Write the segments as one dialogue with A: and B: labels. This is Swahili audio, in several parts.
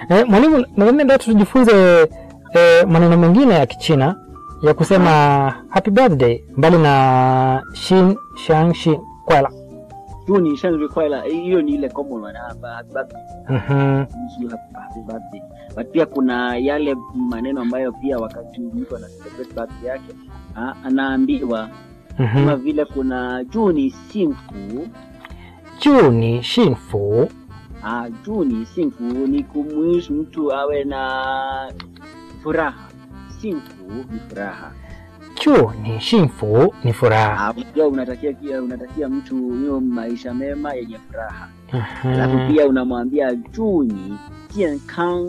A: Eh, mwalimu, nadhani ndio tujifunze eh, maneno mengine ya Kichina ya kusema happy birthday mbali na shin shang shi kwela.
B: 祝你生日快乐，hiyo ni ile common one hapa happy birthday.
A: Mhm.
B: Wish you happy- happy birthday. But pia kuna yale maneno ambayo pia wakati mtu ana celebrate birthday yake ah, anaambiwa kama
A: Mhm.
B: vile kuna juu ni simfu
A: Juu ni shinfu.
B: ah, juu ni simfu ni kumwishi mtu awe na furaha. Simfu ni furaha.
A: Juu ni shinfu ni furaha.
B: Ah, pia unatakia pia unatakia mtu hiyo maisha mema yenye furaha. Alafu
A: Mhm.
B: pia unamwambia juu ni jiankang,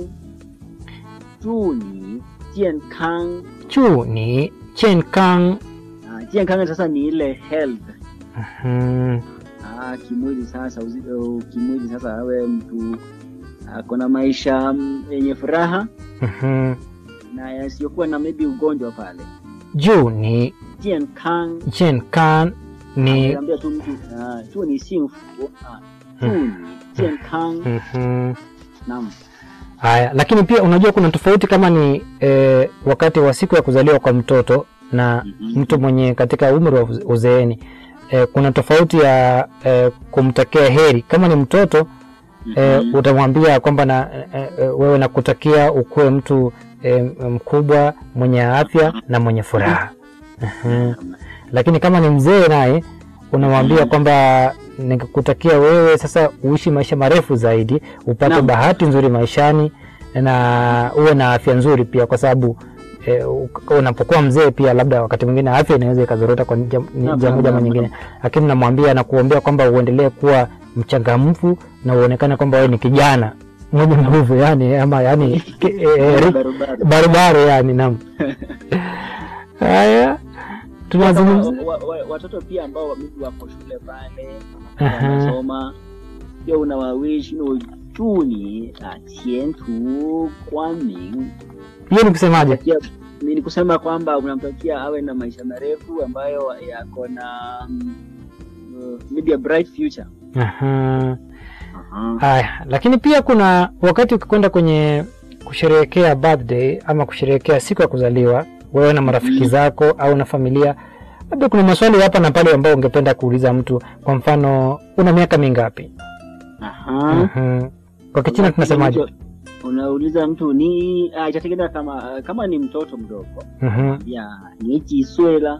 B: juu ni jiankang.
A: Juu ni chenkang.
B: Ah, jiankang sasa ni ile health
A: Mhm.
B: Ah, kimwili sasa uzi, uh, kimwili sasa awe mtu ako na maisha mm, yenye furaha
A: Mhm.
B: na yasiyokuwa na maybe ugonjwa pale.
A: Juu ni
B: Jiankang
A: chenkang ni
B: ambia tu mtu ah, tu ni simfu ah, tu ni jiankang.
A: Mhm.
B: Naam.
A: Haya, lakini pia unajua kuna tofauti kama ni eh, wakati wa siku ya kuzaliwa kwa mtoto na
B: Mhm.
A: mtu mwenye katika umri wa uze- uzeeni. Eh, kuna tofauti ya eh, kumtakia heri. Kama ni mtoto eh,
B: Mhm.
A: utamwambia kwamba na eh, eh, wewe nakutakia ukuwe mtu eh, mkubwa mwenye afya na mwenye furaha. Mhm. Lakini kama ni mzee naye unamwambia
B: Mhm.
A: kwamba nikakutakia wewe sasa uishi maisha marefu zaidi, upate
B: Naam.
A: bahati nzuri maishani na uwe na afya nzuri pia, kwa sababu eh, u- unapokuwa mzee pia labda wakati mwingine afya inaweza ikazorota kwa njia
B: Naam,
A: njia
B: naam,
A: moja ama
B: naam,
A: nyingine, lakini namwambia na kuombea kwamba uendelee kuwa mchangamfu na uonekane kwamba wewe ni kijana mwenye nguvu yani, ama yani ki- eh, eh, ri-
B: Barabara.
A: barabara yani, naam. Haya, tunazungumza
B: Kama wa- wa- watoto pia ambao maybe wako shule pale
A: Aha.
B: wanasoma pia unawawish no juni ah, tientu kwanming
A: hiyo ni kusemaje?
B: Pia ni kusema kwamba unamtakia awe na maisha marefu ambayo yako na mm, uh, maybe a bright future.
A: Aha. Haya, lakini pia kuna wakati ukikwenda kwenye kusherehekea birthday ama kusherehekea siku ya kuzaliwa wewe na marafiki
B: Mhm.
A: zako au na familia, labda kuna maswali hapa na pale ambayo ungependa kuuliza mtu. Kwa mfano, una miaka mingapi?
B: Aha.
A: Mhm. Kwa Kichina tunasemaje?
B: Mtu- Unauliza mtu ni ah, itategemea kama kama ni mtoto mdogo
A: Mhm.
B: ya ni jiswela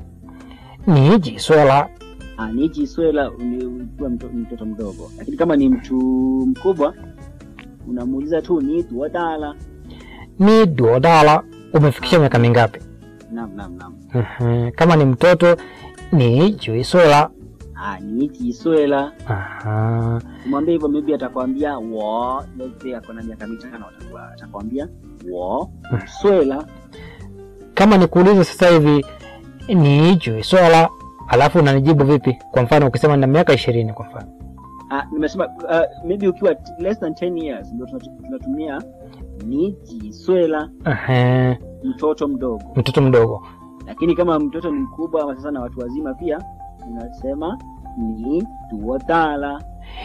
A: Ni jiswala.
B: ah, ni jiswela ni ukiwa mto, mtoto mdogo, lakini kama ni mtu mkubwa unamuuliza tu ni tuodala.
A: Ni duodala. Umefikisha miaka mingapi?
B: Naam, naam, naam.
A: Mhm. Kama ni mtoto ni juiswala.
B: Ah, ni jiswela
A: Aha.
B: Mwambie hivyo maybe atakwambia wo, let's say ako na miaka mitano atakuwa atakwambia wo swela.
A: kama nikuulize sasa hivi ni juiswala alafu unanijibu vipi kwa mfano ukisema na miaka ishirini kwa mfano
B: Ah, nimesema uh, maybe ukiwa t- less than 10 years ndio tunatu- tunatumia ni jiswela,
A: Ehe,
B: mtoto mdogo.
A: mtoto mdogo
B: Lakini kama mtoto ni mkubwa ama sasa na watu wazima pia unasema ni duodala.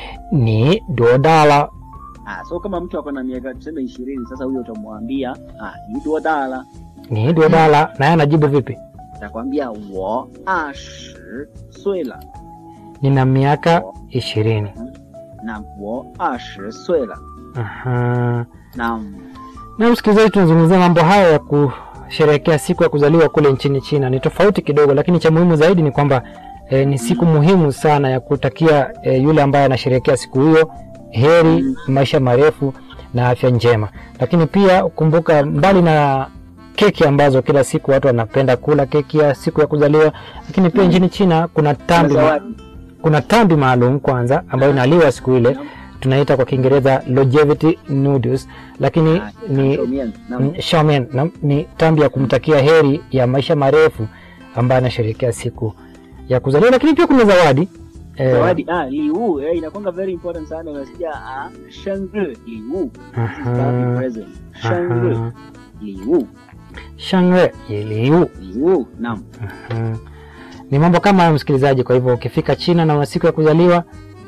A: ni duodala
B: Ah, so kama mtu ako na miaka tuseme ishirini sasa, huyo utamwambia ah, ni duodala,
A: ni duodala naye anajibu vipi
B: atakwambia wo ashi swela
A: nina miaka ishirini
B: na wo ashi swela.
A: Aha.
B: Naam.
A: na msikilizaji tunazungumzia mambo haya ya kusherehekea siku ya kuzaliwa kule nchini china ni tofauti kidogo lakini cha muhimu zaidi ni kwamba eh, ni siku muhimu sana ya kutakia eh, yule ambaye anasherehekea siku hiyo heri
B: Mm.
A: maisha marefu na afya njema lakini pia kumbuka mbali na keki ambazo kila siku watu wanapenda kula keki ya siku ya kuzaliwa lakini pia
B: Mm.
A: nchini china kuna tambi, ma,
B: Zawadi.
A: kuna tambi maalum kwanza ambayo inaliwa siku ile
B: Naam.
A: tunaita kwa kiingereza longevity noodles lakini
B: Ah,
A: ni
B: Shomian. Naam.
A: Mm, Shaman na, ni tambi ya kumtakia heri ya maisha marefu ambaye anasherehekea siku ya kuzaliwa, lakini pia kuna zawadi eh,
B: Zawadi ah, liu eh, inakwanga very important sana. Unasikia ah, shangri liu. This is
A: aha,
B: birthday present. Shangri
A: aha,
B: liu.
A: shangwe yiliu.
B: Liu. Naam.
A: Aha. Ni mambo kama hayo msikilizaji. Kwa hivyo ukifika China na una siku ya kuzaliwa,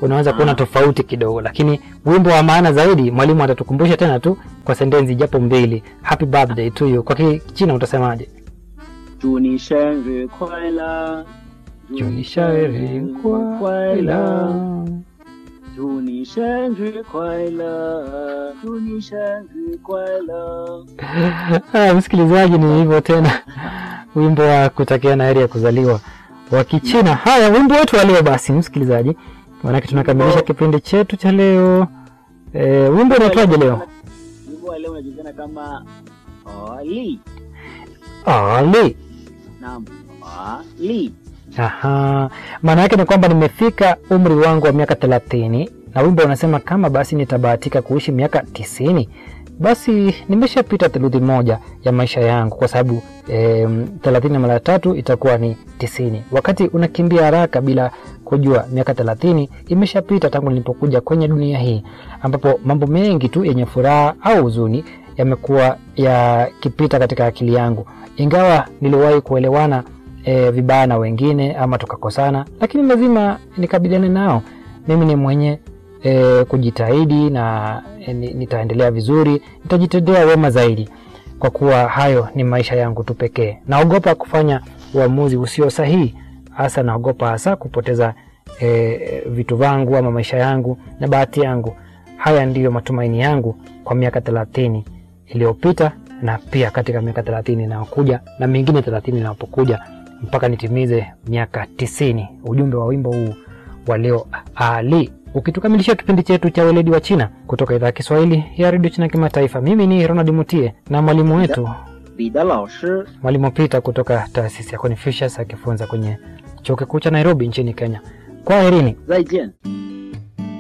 A: unaweza kuona tofauti kidogo, lakini wimbo wa maana zaidi mwalimu atatukumbusha tena tu kwa sentensi japo mbili. Happy birthday to you, kwa Kichina utasemaje?
B: 祝你生日快乐，
A: 祝你生日快乐。
B: 祝你生日快乐，祝你生日快乐。
A: Ah, msikilizaji, ni hivyo tena, wimbo wa kutakiana heri ya kuzaliwa wa Kichina. Haya, wimbo wetu wa leo basi, msikilizaji, maanake tunakamilisha kipindi chetu cha leo. E, wimbo unaitwaje leo?
B: Wimbo wa leo unajulikana kama Ali.
A: Ali.
B: Naam, Ali.
A: Aha, maana yake ni kwamba nimefika umri wangu wa miaka thelathini na wimbo unasema kama basi nitabahatika kuishi miaka tisini basi nimeshapita theluthi moja ya maisha yangu, kwa sababu thelathini mara tatu itakuwa ni tisini. Wakati unakimbia haraka bila kujua, miaka thelathini imeshapita tangu nilipokuja kwenye dunia hii, ambapo mambo mengi tu yenye furaha au huzuni yamekuwa yakipita katika akili yangu, ingawa niliwahi kuelewana e, vibaya na wengine ama tukakosana, lakini lazima nikabiliane nao. Mimi ni mwenye e, kujitahidi na e, nitaendelea vizuri, nitajitendea wema zaidi, kwa kuwa hayo ni maisha yangu tu pekee. Naogopa kufanya uamuzi usio sahihi, hasa naogopa hasa kupoteza e, vitu vangu ama maisha yangu na bahati yangu. Haya ndiyo matumaini yangu kwa miaka thelathini iliyopita na pia katika miaka thelathini inayokuja na mingine thelathini inapokuja mpaka nitimize miaka tisini. Ujumbe wa wimbo huu wa leo Ali ukitukamilishia kipindi chetu cha weledi wa China kutoka idhaa ya Kiswahili ya redio China kimataifa. Mimi ni Ronald Mutie na mwalimu wetu
B: Bida Lao Shi.
A: mwalimu Peter kutoka taasisi ya Confucius akifunza kwenye chuo kikuu cha Nairobi nchini Kenya. Kwaherini.
B: 再见。